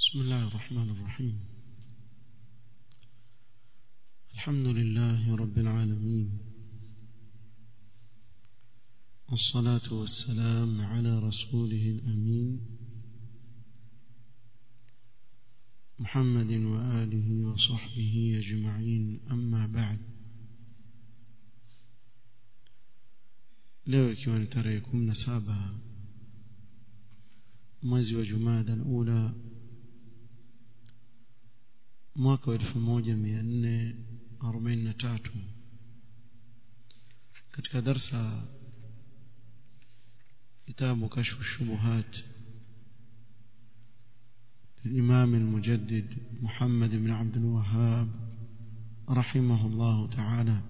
بسم الله الرحمن الرحيم الحمد لله رب العالمين والصلاة والسلام على رسوله الأمين محمد وآله وصحبه أجمعين أما بعد leo ikiwa ni tarehe kumi na saba mwezi wa jumada alula mwaka wa elfu moja mia nne arobaini na tatu katika darsa kitabu kashfu shubuhat الإمام المجدد محمد بن عبد الوهاب رحمه الله تعالى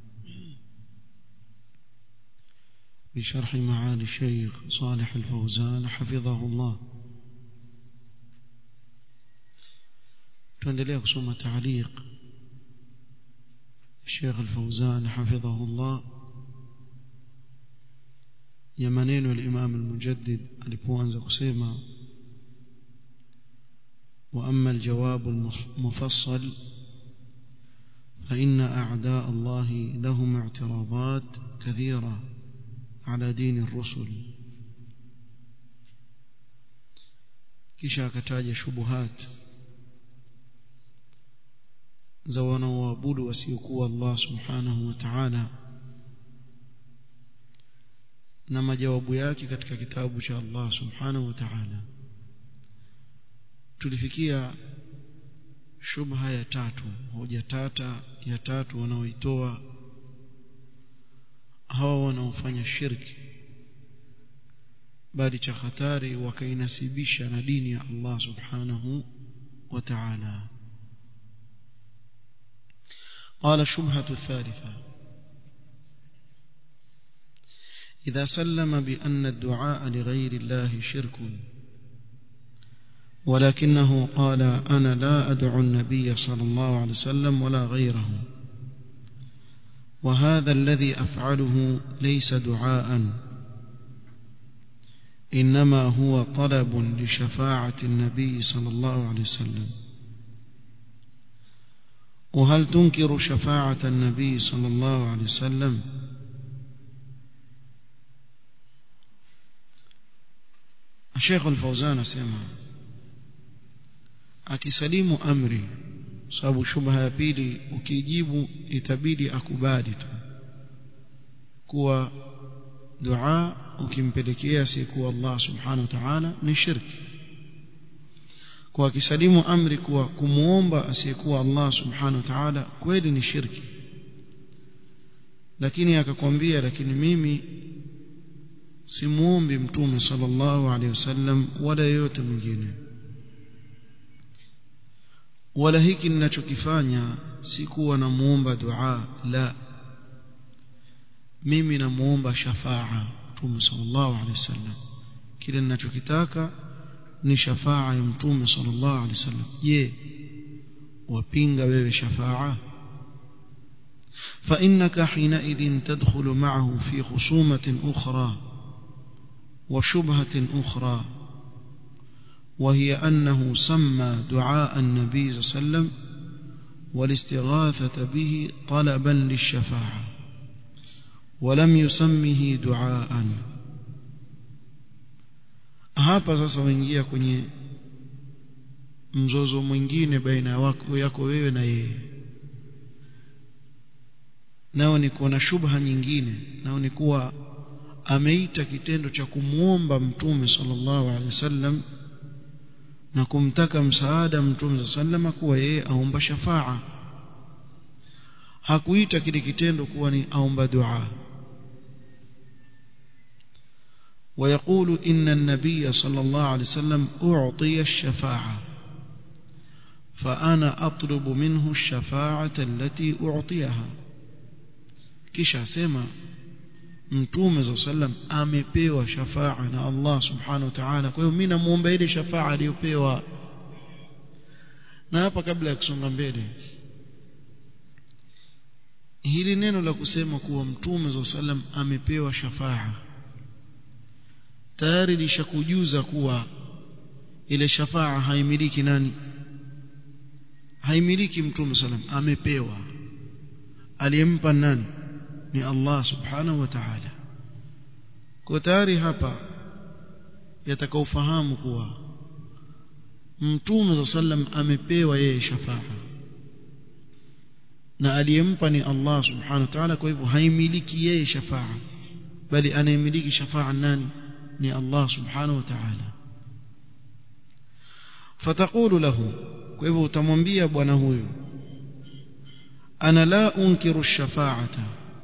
بشرح معالي الشيخ صالح الفوزان حفظه الله tuendelea kusoma taaliq Sheikh Al-Fauzan hafidhahu Allah ya maneno ya Imam Al-Mujaddid alipoanza kusema wa amma al-jawab al-mufassal فإن أعداء الله لهم اعتراضات كثيرة على دين الرسل kisha akataja shubuhat za wanaoabudu wasiokuwa Allah subhanahu wa ta'ala na majawabu yake katika kitabu cha Allah subhanahu wa ta'ala tulifikia shubha ya tatu hoja tata ya tatu wanaoitoa hawa wanaofanya shirki bali cha hatari wakainasibisha na dini ya Allah subhanahu wa ta'ala قال الشبهة الثالثة إذا سلم بأن الدعاء لغير الله شرك ولكنه قال أنا لا أدعو النبي صلى الله عليه وسلم ولا غيره وهذا الذي أفعله ليس دعاء إنما هو طلب لشفاعة النبي صلى الله عليه وسلم وهل تنكر شفاعة النبي صلى الله عليه وسلم الشيخ الفوزان سيما akisalimu amri sababu shubha ya pili ukijibu itabidi akubali tu kuwa dua ukimpelekea asiyekuwa Allah subhanahu wa ta'ala ni shirki kwa akisalimu amri kuwa kumuomba asiyekuwa Allah subhanahu wa ta'ala kweli ni shirki lakini akakwambia lakini mimi simuombi mtume sallallahu alaihi wasallam wala yeyote mwingine wala hiki ninachokifanya si kuwa namuomba dua la mimi namuomba shafaa mtume sallallahu alaihi wasallam kile ninachokitaka ni shafaa ya mtume sallallahu alaihi wasallam je wapinga wewe shafaa فإنك حينئذ تدخل معه في خصومة أخرى وشبهة أخرى وهي أنه سمى دعاء النبي صلى الله عليه وسلم والاستغاثة به طلبا للشفاعة ولم يسمه دعاء hapa sasa waingia kwenye mzozo mwingine baina wako yako wewe na yeye nao ni kuwa na shubha nyingine nao ni kuwa ameita kitendo cha kumwomba mtume sallallahu alaihi wasallam na kumtaka msaada mtume sallama kuwa yeye aomba shafaa hakuita kile kitendo kuwa ni aomba dua ويقول إن النبي صلى الله عليه وسلم أعطي الشفاعة فأنا أطلب منه الشفاعة التي أعطيها كيش سيما mtume za sallam amepewa shafaa na Allah subhanahu wa ta'ala kwa hiyo mimi namuomba ile shafaa aliyopewa na hapa kabla ya kusonga mbele hili neno la kusema kuwa mtume za sallam amepewa shafaa tayari lishakujuza kuwa ile shafaa haimiliki nani haimiliki mtume sallam amepewa aliyempa nani ni Allah subhanahu wa ta'ala kwa tayari hapa yatakaofahamu kuwa mtume sallam amepewa yeye shafaa na aliyempa ni Allah subhanahu wa ta'ala kwa hivyo haimiliki yeye shafaa bali anayemiliki shafaa nani ni Allah subhanahu wa ta'ala fatakulu lahu kwa hivyo utamwambia bwana huyu ana la unkiru shafaata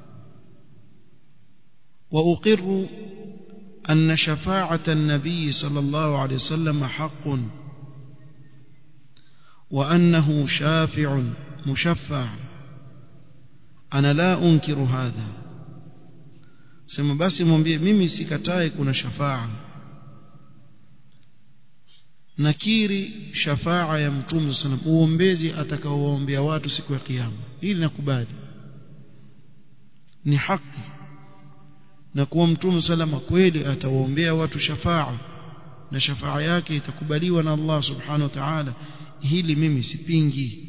wa uqirru أن شفاعة النبي صلى الله عليه وسلم حق وأنه شافع مشفع أنا لا أنكر هذا sema basi mwambie mimi sikatai kuna shafaa nakiri shafaa ya mtume sana uombezi atakaowaombea watu siku ya kiyama hili nakubali ni haki na kuwa mtume salama kweli atawaombea watu shafaa na shafaa yake itakubaliwa na Allah subhanahu wa ta'ala hili mimi sipingi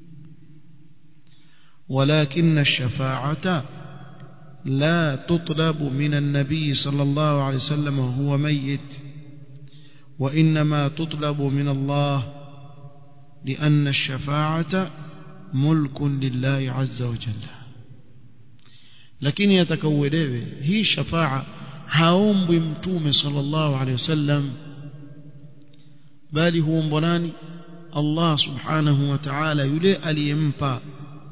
ولكن الشفاعة لا تطلب من النبي صلى الله عليه وسلم وهو ميت وإنما تطلب من الله لأن الشفاعة ملك لله عز وجل lakini atakauelewe hii shafaa haombwi mtume sallallahu alaihi wasallam bali huombwa nani Allah subhanahu wa ta'ala yule aliyempa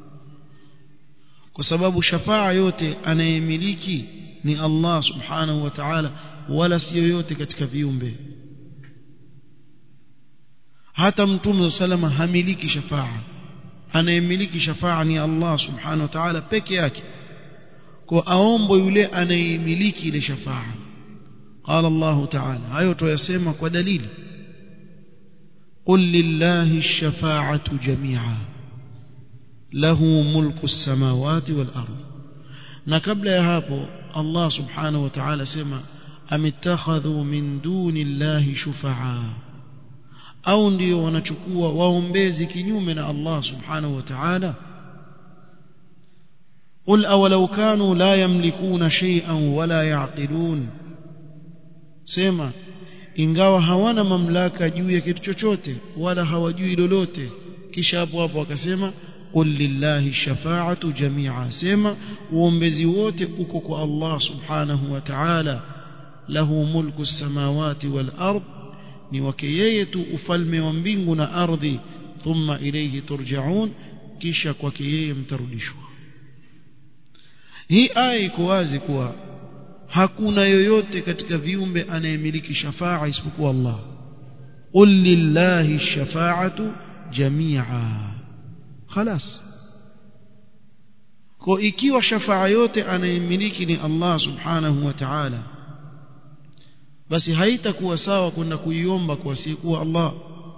kwa sababu shafaa yote anayemiliki ni Allah subhanahu wa ta'ala wala si yoyote katika viumbe hata mtume salama hamiliki shafaa anayemiliki shafaa ni Allah subhanahu wa ta'ala peke yake kwa aombo yule anayemiliki ile shafaa قال الله تعالى hayo tuyasema kwa dalili قل لله الشفاعة جميعا له ملك السماوات والأرض na kabla ya hapo Allah subhanahu wa ta'ala sema amittakhadhu min duni llahi shufaa au ndio wanachukua waombezi kinyume na Allah subhanahu wa ta'ala قل أولو كانوا لا يملكون شيئا ولا يعقلون sema ingawa hawana mamlaka juu ya kitu chochote wala hawajui lolote kisha hapo hapo akasema qul lillahi shafa'atu jami'a sema uombezi wote uko kwa Allah subhanahu wa ta'ala lahu mulku samawati wal ard ni wake yeye tu ufalme wa mbingu na ardhi thumma ilayhi turja'un kisha kwake yeye mtarudishwa hii aya iko wazi kuwa hakuna yoyote katika viumbe anayemiliki shafaa isipokuwa Allah qul lillahi shafa'atu jami'a خلاص kwa ikiwa shafaa yote anayemiliki ni Allah subhanahu wa ta'ala basi haitakuwa sawa kwenda kuiomba kwa asiyekuwa Allah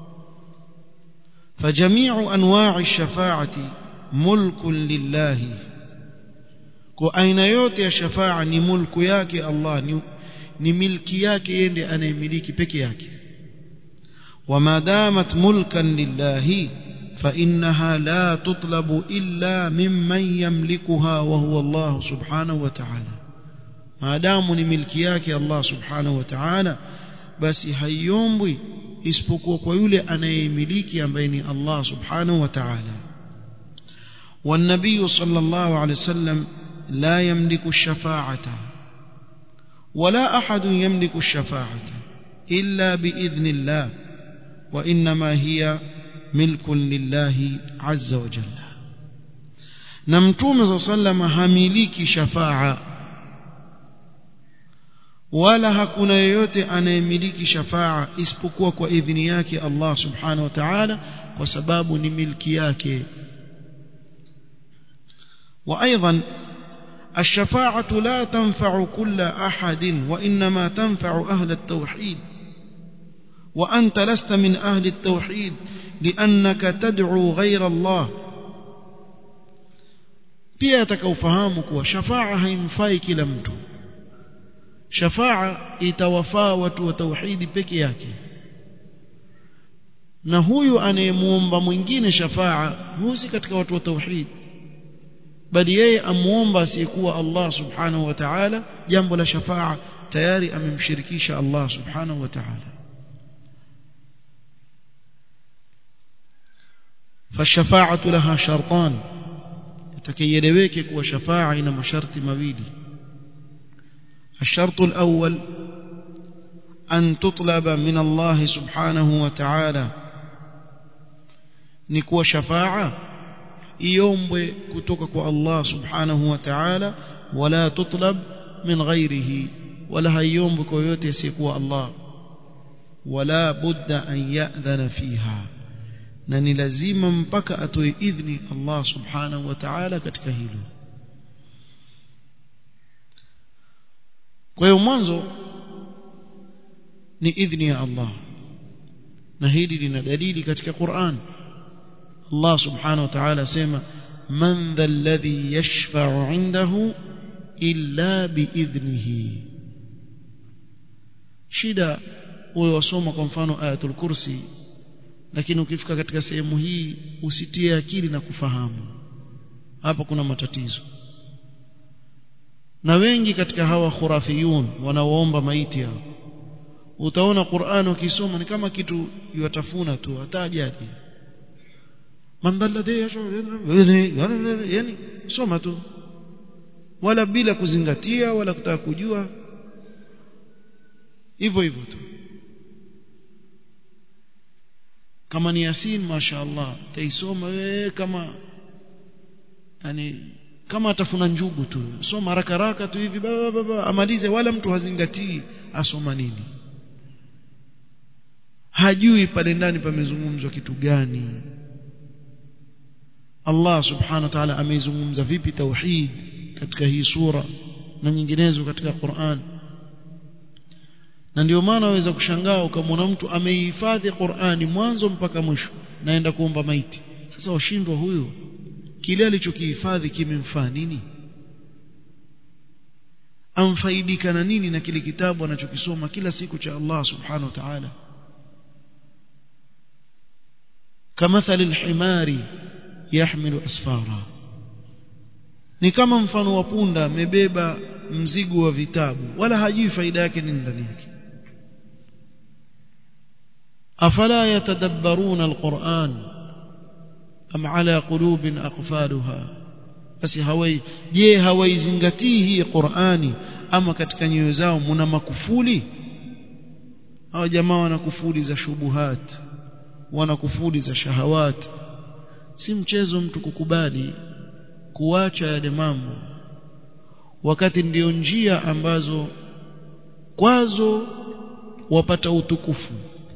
فجميع انواع الشفاعه ملك لله kwa aina yote ya shafaa ni mulku yake Allah ni, ni milki yake yeye ndiye anayemiliki peke yake وما دامت ملكا لله فإنها لا تطلب إلا ممن يملكها وهو الله سبحانه وتعالى ما دام ni milki yake Allah subhanahu wa ta'ala basi haiombwi isipokuwa kwa yule anayemiliki ambaye ni Allah subhanahu wa ta'ala والنبي صلى الله عليه وسلم لا يملك الشفاعة ولا أحد يملك الشفاعة إلا بإذن الله وإنما هي ملك لله عز وجل نمتوم صلى الله عليه وسلم هميليك شفاعة wala hakuna yeyote anayemiliki shafaa isipokuwa kwa idhini yake Allah subhanahu wa ta'ala kwa sababu ni milki yake وايضا الشفاعه لا تنفع كل احد وانما تنفع اهل التوحيد وانت لست من اهل التوحيد لانك تدعو غير الله pia atakaufahamu kuwa shafaa haimfai kila mtu shafaa itawafaa watu wa tauhidi peke yake na huyu anayemuomba mwingine shafaa husi katika watu wa tauhid bali yeye amuomba asiyekuwa Allah subhanahu wa ta'ala jambo la shafaa tayari amemshirikisha Allah subhanahu wa ta'ala فالشفاعة لها شرطان يتكيلويك كوا شفاعة إلى مشرط مويلي الشرط الأول أن تطلب من الله سبحانه وتعالى نكوا شفاعة يوم كتوكك الله سبحانه وتعالى ولا تطلب من غيره ولا يوم بكويوت يسيكوا الله ولا بد أن يأذن فيها na ni lazima mpaka atoe idhni Allah subhanahu wa ta'ala katika hilo kwa hiyo mwanzo ni idhni ya Allah na hili lina dalili katika Qur'an Allah subhanahu wa ta'ala sema man dha alladhi yashfa'u 'indahu illa biidhnihi shida wewe wasoma kwa mfano ayatul kursi lakini ukifika katika sehemu hii usitie akili na kufahamu hapa kuna matatizo na wengi katika hawa khurafiyun wanaoomba maiti hao utaona Qur'an ukisoma ni kama kitu yatafuna tu hata ajali mandalladhi yani soma tu wala bila kuzingatia wala kutaka kujua hivyo hivyo tu kama ni yasin mashaallah taisoma wewe kama yani kama atafuna njugu tu soma haraka haraka tu hivi baba baba amalize wala mtu hazingatii asoma nini hajui pale ndani pamezungumzwa kitu gani Allah subhanahu wa ta'ala ameizungumza vipi tauhid katika hii sura na nyinginezo katika Qur'an na ndio maana waweza kushangaa ukamwona mtu ameihifadhi Qur'ani mwanzo mpaka mwisho naenda kuomba maiti sasa washindwa huyo kile alichokihifadhi kimemfaa nini amfaidika na nini na kile kitabu anachokisoma kila siku cha Allah subhanahu wa ta'ala kamathali alhimari yahmilu asfara ni kama mfano wa punda amebeba mzigo wa vitabu wala hajui faida yake nini ndani yake afala yatadabbaruna alquran am ala qulubin aqfaluha basi hawai je hawaizingatii hii qurani ama katika nyoyo zao muna makufuli hao jamaa wana kufuli za shubuhat wana kufuli za shahawat si mchezo mtu kukubali kuacha yale mambo wakati ndiyo njia ambazo kwazo wapata utukufu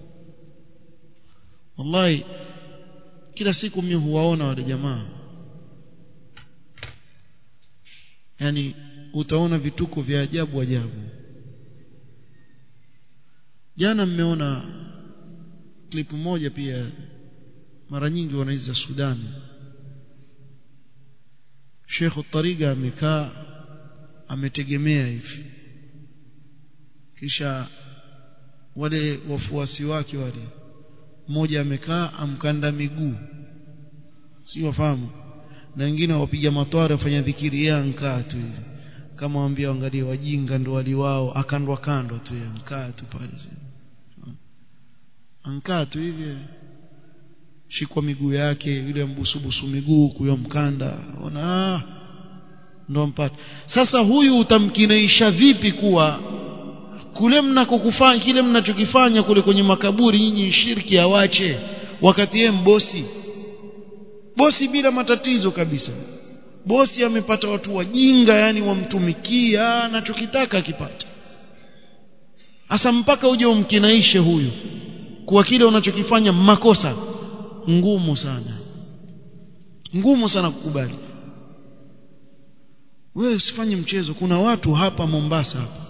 wallahi kila siku mimi huwaona wale jamaa yani utaona vituko vya ajabu ajabu jana mmeona klipu moja pia mara nyingi wanaiza Sudan Sheikh Tariga amekaa ametegemea hivi kisha wale wafuasi wake wale mmoja amekaa amkanda miguu si wafahamu na wengine wapiga matwara wafanya dhikiri yeye ankaa tu hivi kama waambia angalie wajinga ndo wali wao akandwa kando tu yeye ankaa tu pale ankaa tu hivi shikwa miguu yake yule mbusubusu miguu kuyo mkanda ona ndo mpata sasa huyu utamkinaisha vipi kuwa kule mnakokufanya kile mnachokifanya kule kwenye makaburi nyinyi shirki awache wakati yeye mbosi bosi bila matatizo kabisa bosi amepata watu wajinga yani wamtumikia anachokitaka akipata asa mpaka uje umkinaishe huyu kuwa kile unachokifanya makosa ngumu sana ngumu sana kukubali wewe usifanye mchezo kuna watu hapa Mombasa hapa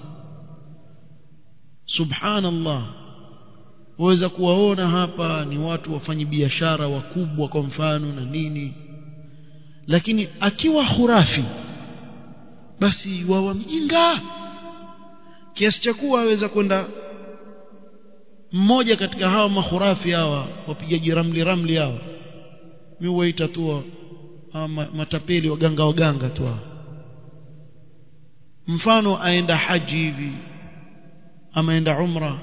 subhanallah waweza kuwaona hapa ni watu wafanyi biashara wakubwa kwa mfano na nini lakini akiwa khurafi basi wawa mjinga kiasi cha kuwa aweza kwenda mmoja katika hawa mahurafi hawa wapigaji ramli ramli hawa mimi huwaita tu matapeli waganga waganga tu hawa mfano aenda haji hivi ama aenda umra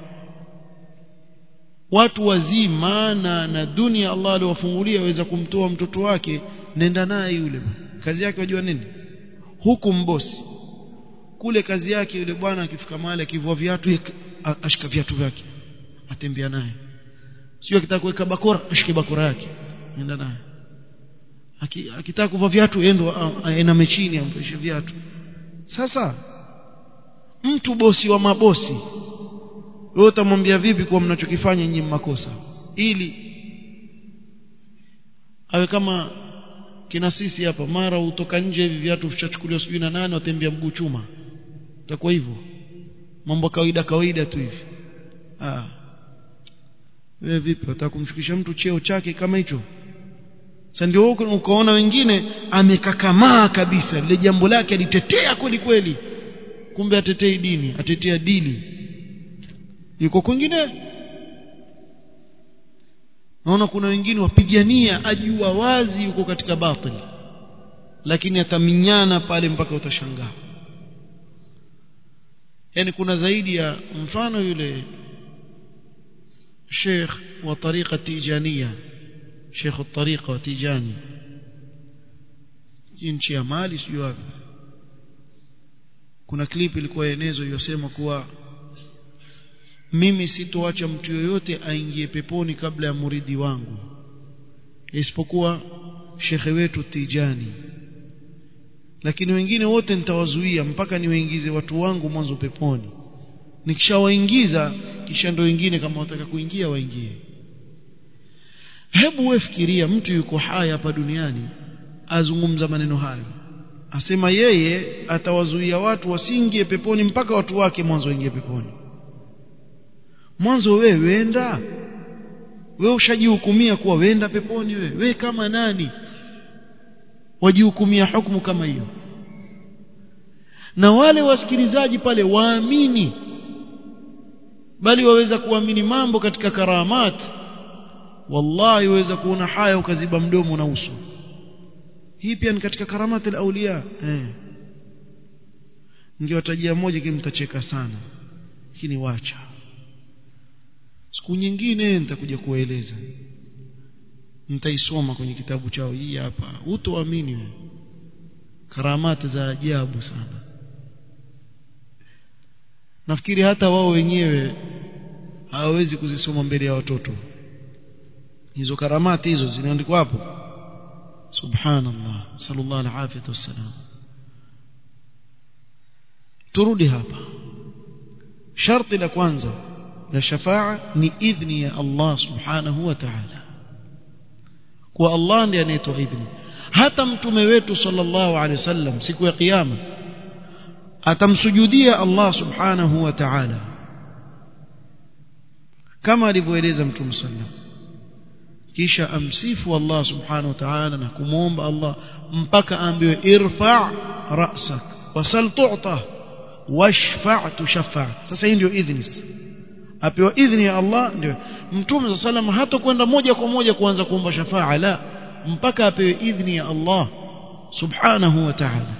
watu wazima na na dunia Allah aliwafungulia waweza kumtoa mtoto wake nenda naye yule kazi yake wajua nini huku mbosi kule kazi yake yule bwana akifika mahali akivua viatu ashika viatu vyake atembea naye sio akitaka kuweka bakora ashike bakora yake nenda naye akitaka kuvua viatu endo aina mechini amveshe viatu sasa mtu bosi wa mabosi wewe utamwambia vipi kuwa mnachokifanya nyinyi makosa ili awe kama kina sisi hapa mara utoka nje hivi viatu vichachukuliwa sijui na nani watembea mguu chuma itakuwa hivyo mambo kawaida kawaida tu hivi ah wewe vipi unataka kumshukisha mtu cheo chake kama hicho sasa ndio ukaona wengine amekakamaa kabisa lile jambo lake alitetea kweli kweli kumbe atetei dini atetea dili yuko kwingine naona kuna wengine wapigania ajua wazi yuko katika batili lakini ataminyana pale mpaka utashangaa yani kuna zaidi ya mfano yule Sheikh wa tariqa tijania Sheikh tariqa wa tijani nchi ya Mali sio wapi kuna clip ilikuwa enezo iliyosema kuwa mimi sitoacha mtu yoyote aingie peponi kabla ya muridi wangu isipokuwa shekhe wetu Tijani lakini wengine wote nitawazuia mpaka niwaingize watu wangu mwanzo peponi nikishawaingiza kisha ndo wengine kama wataka kuingia waingie hebu wewe fikiria mtu yuko hai hapa duniani azungumza maneno hayo asema yeye atawazuia watu wasiingie peponi mpaka watu wake mwanzo waingie peponi mwanzo wewe wenda wewe ushajihukumia kuwa wenda peponi wewe we kama nani wajihukumia hukumu kama hiyo na wale wasikilizaji pale waamini bali waweza kuamini mambo katika karamat wallahi waweza kuona haya ukaziba mdomo na uso hii pia ni katika karamat al-awliya eh ningewatajia moja kimtacheka sana lakini wacha siku nyingine nitakuja kuwaeleza nitaisoma kwenye kitabu chao hii hapa utoamini wewe karamati za ajabu sana nafikiri hata wao wenyewe hawawezi kuzisoma mbele ya watoto hizo karamati hizo zinaandikwa hapo subhanallah sallallahu alaihi wasallam turudi hapa sharti la kwanza la shafaa ni idhni ya Allah subhanahu wa ta'ala kwa Allah ndiye anayetoa idhni hata mtume wetu sallallahu alaihi wasallam siku ya kiyama atamsujudia Allah subhanahu wa ta'ala kama alivyoeleza mtume sallam kisha amsifu Allah subhanahu wa ta'ala na kumwomba Allah mpaka aambiwe irfa ra'sak wasal tu'ta washfa' tushaffa sasa hii ndio idhni sasa apewa idhni ya Allah ndio mtume sallam hata kwenda moja kwa moja kuanza kuomba shafaa la mpaka apewe idhni ya Allah subhanahu wa ta'ala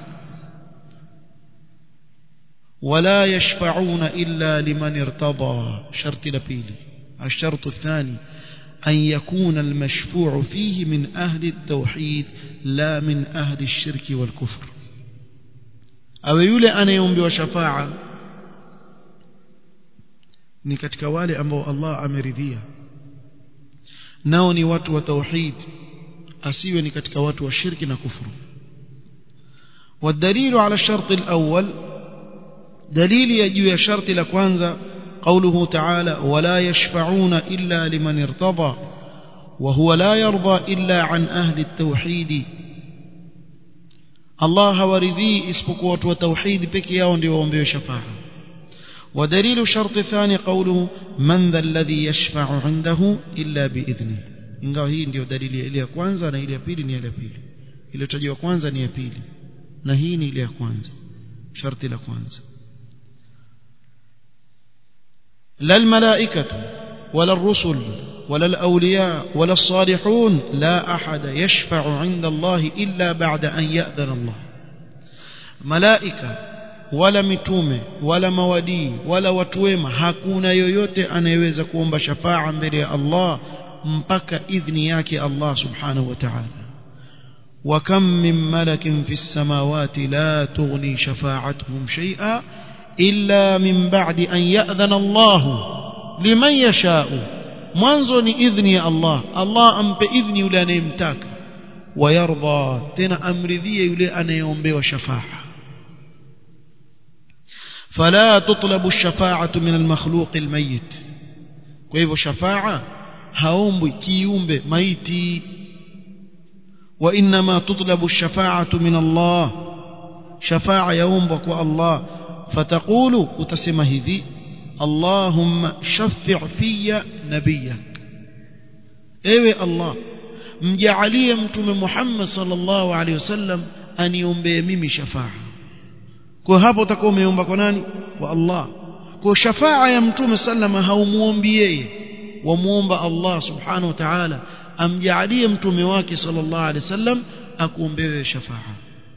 ولا يشفعون إلا لمن ارتضى شرط لبيلي الشرط الثاني أن يكون المشفوع فيه من أهل التوحيد لا من أهل الشرك والكفر أو يولي أنا يوم بوشفاعة ni katika wale ambao Allah ameridhia nao ni watu wa tauhid asiwe ni katika watu wa shirki na kufuru والدليل على الشرط الأول دليل يجي شرط لكوانزا قوله تعالى ولا يشفعون إلا لمن ارتضى وهو لا يرضى إلا عن أهل التوحيد الله ورذي اسبقوة وتوحيد بك يوم وهم شفاعة ودليل الشرط الثاني قوله من ذا الذي يشفع عنده إلا بإذنه ingawa hii ndio dalili ile ya kwanza na ile ya pili ni ile ya pili iliyotajwa kwanza ni ya pili na hii ni ile ya kwanza sharti la kwanza la almalaikatu ولا الرسل ولا الأولياء ولا الصالحون لا أحد يشفع عند الله إلا بعد أن يأذن الله ملائكة wala mitume wala mawadii wala watu wema hakuna yoyote anayeweza kuomba shafaa mbele ya Allah mpaka idhni yake Allah subhanahu wa ta'ala wa kam min malakin fis samawati la tughni shafa'atuhum shay'a illa min ba'di an ya'dhana Allah liman yasha'u mwanzo ni idhni ya Allah Allah ampe idhni yule anayemtaka wayarda tena amridhie yule anayeombewa shafaa فلا تطلب الشفاعة من المخلوق الميت كيف شفاعة هاومبي كيومبي ميتي وإنما تطلب الشفاعة من الله شفاعة يومبك الله فتقول وتسمى هذي اللهم شفع في نبيك ايوه الله mjalie mtume Muhammad sallallahu alaihi wasallam aniombee mimi shafaa kwa hapo utakuwa umeomba kwa nani kwa Allah kwa shafaa ya mtume sallama haumuombi yeye wamuomba Allah subhanahu wa ta'ala amjalie mtume wake sallallahu alaihi wasallam akuombewe shafaa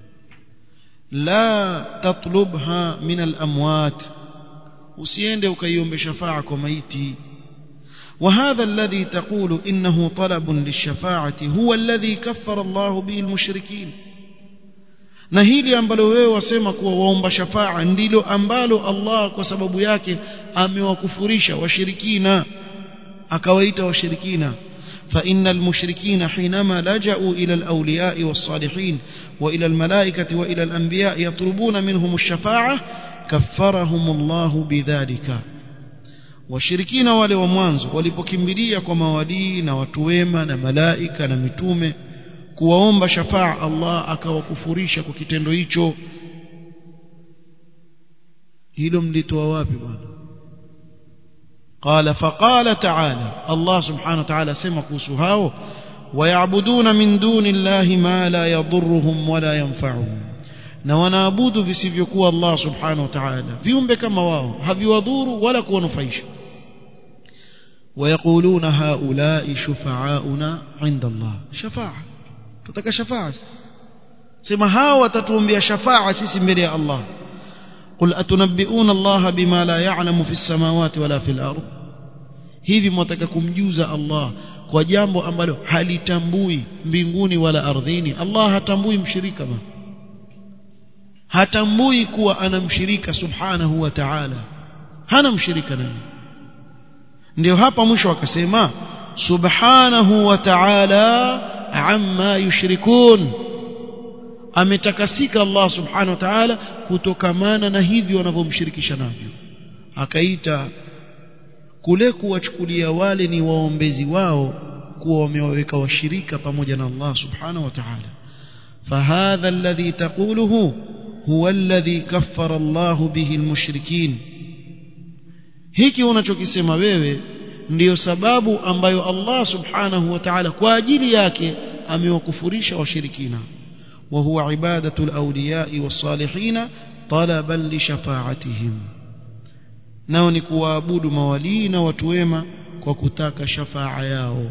la tatlubha min al-amwat usiende ukaiombe shafaa kwa maiti وهذا الذي تقول إنه طلب للشفاعة هو الذي كفر الله به المشركين na hili ambalo wewe wasema kuwa waomba shafaa ndilo ambalo Allah kwa sababu yake amewakufurisha washirikina akawaita washirikina فإن المشركين حينما لجأوا إلى الأولياء والصالحين وإلى الملائكة وإلى الأنبياء يطلبون منهم الشفاعة كفرهم الله بذلك washirikina wale wa mwanzo walipokimbilia kwa mawalii na watu wema na malaika na mitume kuwaomba shafaa Allah akawakufurisha kwa kitendo hicho hilo mlitoa wapi bwana قال فقال تعالى الله سبحانه وتعالى سمى كوسهاو ويعبدون من دون الله ما لا يضرهم ولا ينفعهم na wanaabudu visivyokuwa Allah subhanahu wa ta'ala viumbe kama wao haviwadhuru wala kuwanufaisha ويقولون هؤلاء شفعاؤنا عند الله شفاعه tutaka shafaa sema hao watatuombea shafaa sisi mbele ya Allah قل أتنبئون الله بما لا يعلم في السماوات ولا في الأرض hivi mwataka kumjuza Allah kwa jambo ambalo halitambui mbinguni wala ardhini Allah hatambui mshirika ma hatambui kuwa ana mshirika subhanahu wa ta'ala hana mshirika naye ndio hapa mwisho akasema subhanahu wa ta'ala amma yushrikun ametakasika Allah subhanahu wa ta'ala kutokamana na hivyo wanavyomshirikisha navyo akaita kule kuwachukulia wale ni waombezi wao kuwa wamewaweka washirika pamoja na Allah subhanahu wa ta'ala فهذا الذي تقوله هو الذي كفر الله به المشركين hiki unachokisema wewe ndiyo sababu ambayo Allah subhanahu wa ta'ala kwa ajili yake amewakufurisha washirikina wa huwa ibadatu al-awliya was-salihin talaban li shafa'atihim nao ni kuwaabudu mawalii na watu wema kwa kutaka shafaa yao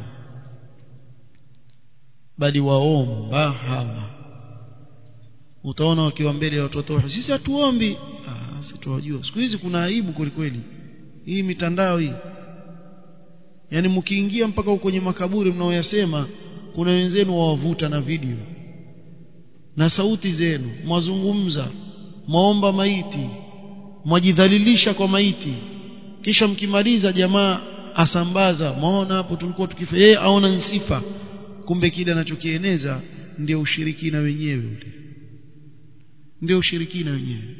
bali waomba hawa utaona wakiwa mbele ya watoto sisi hatuombi ah sisi tuwajua siku hizi kuna aibu kweli hii mitandao hii yani mkiingia mpaka kwenye makaburi mnaoyasema kuna wenzenu wawavuta na video na sauti zenu mwazungumza mwaomba maiti mwajidhalilisha kwa maiti kisha mkimaliza jamaa asambaza maona hapo tulikuwa tukifa yeye aona nsifa kumbe kile anachokieneza ndio ushirikina wenyewe ule ndio ushirikina wenyewe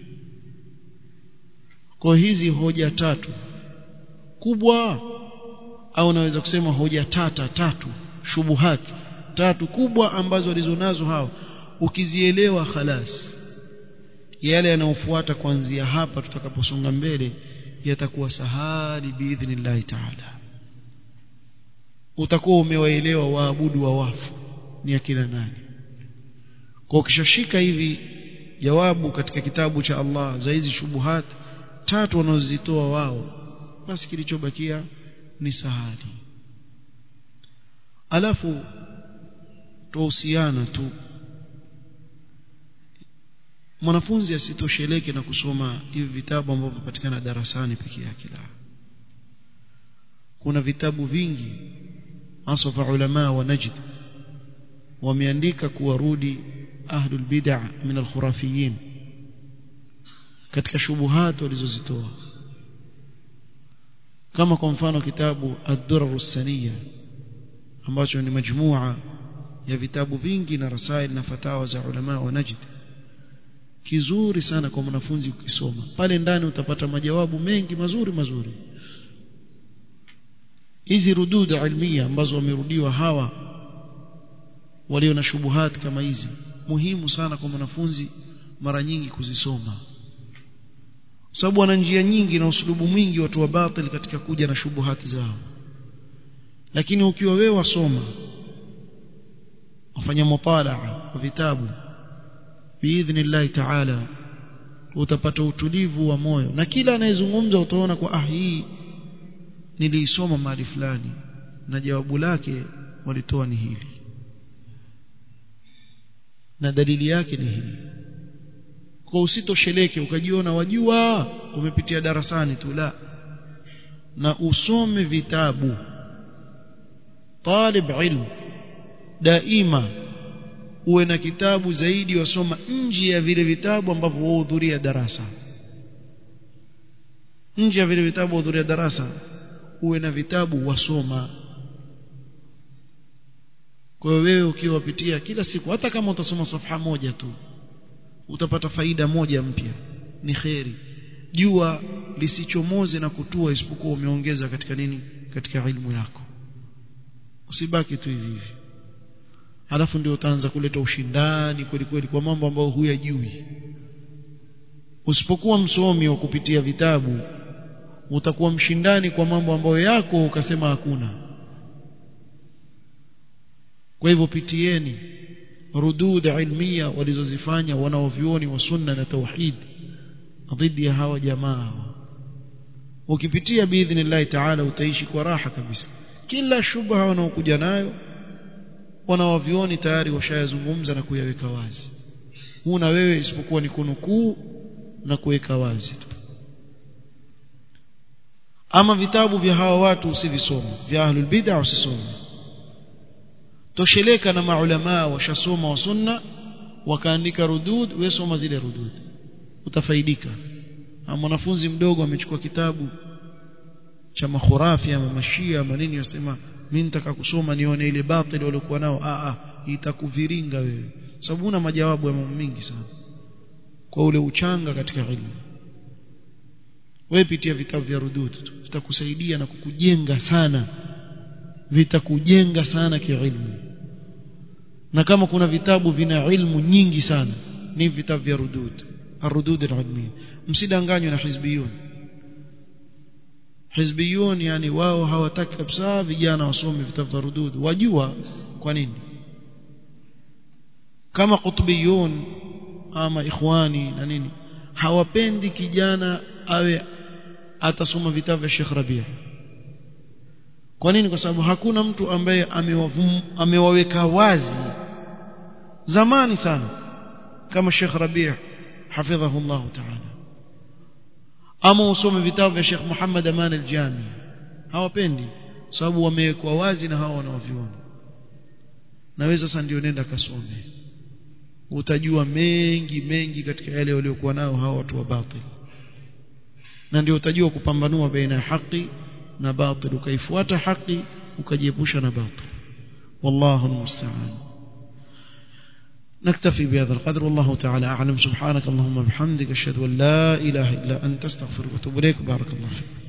kwa hizi hoja tatu kubwa au naweza kusema hoja tata tatu shubuhati tatu kubwa ambazo walizonazo hao ukizielewa khalas yale yanayofuata kuanzia hapa tutakaposonga mbele yatakuwa sahali biidhnillahi taala utakuwa umewaelewa waabudu wa wafu ni akina nani kwa ukishashika hivi jawabu katika kitabu cha Allah za hizi shubuhat tatu wanazozitoa wao basi kilichobakia ni sahali alafu tuhusiana tu mwanafunzi asitosheleke na kusoma hivi vitabu ambavyo vipatikana darasani peke yake la kuna vitabu vingi hasa ulama wa Najd wameandika kuwarudi ahlul bid'ah min al-khurafiyin katika shubuhat walizozitoa kama kwa mfano kitabu ad-durar as-saniyya ambacho ni majmua ya vitabu vingi na rasail na fatawa za ulama wa Najd kizuri sana kwa mwanafunzi ukisoma pale ndani utapata majawabu mengi mazuri mazuri hizi rudud ilmia ambazo wamerudiwa hawa walio na shubuhat kama hizi muhimu sana kwa mwanafunzi mara nyingi kuzisoma sababu wana njia nyingi na usulubu mwingi watu wa batil katika kuja na shubuhati zao lakini ukiwa wewe wasoma wafanya mutalaa wa vitabu biidhnillah taala utapata utulivu wa moyo na kila anayezungumza utaona kwa ah hii niliisoma mahali fulani na jawabu lake walitoa ni hili na dalili yake ni hili kwa usitosheleke ukajiona wajua umepitia darasani tu la na usome vitabu talib ilm daima uwe na kitabu zaidi wasoma nje ya vile vitabu ambavyo wahudhuria darasa nje ya vile vitabu wahudhuria darasa uwe na vitabu wasoma kwa hiyo wewe ukiwapitia kila siku hata kama utasoma safha moja tu utapata faida moja mpya ni kheri jua lisichomoze na kutua isipokuwa umeongeza katika nini katika ilmu yako usibaki tu hivi hivi alafu ndio utaanza kuleta ushindani kweli kweli kwa mambo ambayo huyajui usipokuwa msomi wa kupitia vitabu utakuwa mshindani kwa mambo ambayo yako ukasema hakuna kwa hivyo pitieni rudud ilmia walizozifanya wanaovyuoni wa sunna na tauhid dhidi ya hawa jamaa ukipitia biidhnillah taala utaishi kwa raha kabisa kila shubha wanaokuja nayo wanaovyuoni tayari washayazungumza na kuyaweka wazi huna wewe isipokuwa ni kunukuu na kuweka wazi tu ama vitabu vya hawa watu usivisome vya ahlul bid'ah usisome tosheleka na maulama washasoma wa sunna wakaandika rudud wewe soma zile rudud utafaidika mwanafunzi mdogo amechukua kitabu cha makhurafi ama mashia ama nini yasema mimi nitaka kusoma nione ile batili waliokuwa nao a a itakuviringa wewe sababu una majawabu ya mambo mengi sana kwa ule uchanga katika ilmu wewe pitia vitabu vya rudud tu vitakusaidia na kukujenga sana vitakujenga sana kiilmu na kama kuna vitabu vina ilmu nyingi sana ni vitabu vya rudud arudud alilmiyya msidanganywe na hizbiyun hizbiyun yani wao hawataki kabisa vijana wasome vitabu vya rudud wajua kwa nini kama qutbiyun ama ikhwani na nini hawapendi kijana awe atasoma vitabu vya Sheikh Rabia kwa nini kwa sababu hakuna mtu ambaye amewaweka wazi zamani sana kama Sheikh Rabia hafidhahu Allah ta'ala ama usome vitabu vya Sheikh Muhammad Aman al-Jami hawapendi sababu wamewekwa wazi na hawa wanaoviona naweza sasa ndio nenda kasome utajua mengi mengi katika yale waliokuwa nao hawa watu wa batil na ndio utajua kupambanua baina ya haki na batil ukaifuata haki ukajiepusha na batil wallahu almusta'an نكتفي بهذا القدر والله تعالى أعلم سبحانك اللهم بحمدك أشهد أن لا إله إلا أنت استغفرك وأتوب إليك بارك الله فيك